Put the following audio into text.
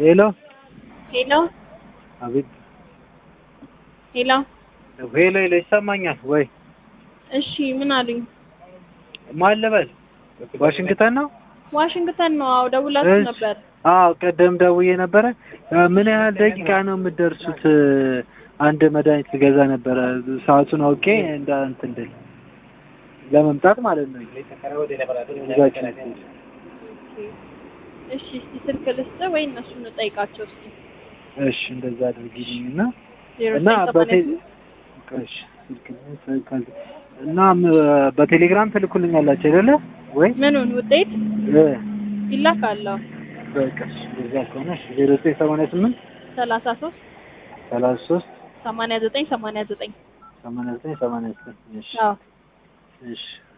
ሄሎ ሄሎ አቤት ሄሎ። ሄሎ ሄሎ ይሰማኛል ወይ? እሺ ምን አሉኝ? ማን ልበል? ዋሽንግተን ነው? ዋሽንግተን ነው። አዎ ደውላችሁ እሺ። ነበር። አዎ ቀደም ደውዬ ነበረ። እ፣ ምን ያህል ደቂቃ ነው የምትደርሱት? እ፣ አንድ መድኃኒት ልገዛ ነበረ ሰዓቱን አውቄ እንደ እንትን እንድል ለመምጣት ማለት ነው። ይዛችሁ እሺ እስቲ ስልክ ልስጥ ወይ እነሱን ጠይቃቸው እስቲ። እሺ እንደዛ አድርጊልኝ እና ዜሮ እና ዘጠኝ በቴ ሰማንያ ስምንት እሺ ስልክ ስልክ እና ም- በቴሌግራም ትልኩልኛላችሁ አይደለ ወይ? ምኑን ውጤት እ፣ ይላካል? በቃ እሺ፣ እንደዛ ከሆነ እሺ ዜሮ ዘጠኝ ሰማንያ ስምንት ሰላሳ ሶስት ሰላሳ ሶስት ሰማንያ ዘጠኝ ሰማንያ ዘጠኝ ሰማንያ ዘጠኝ ሰማንያ ዘጠኝ እሺ አዎ እሺ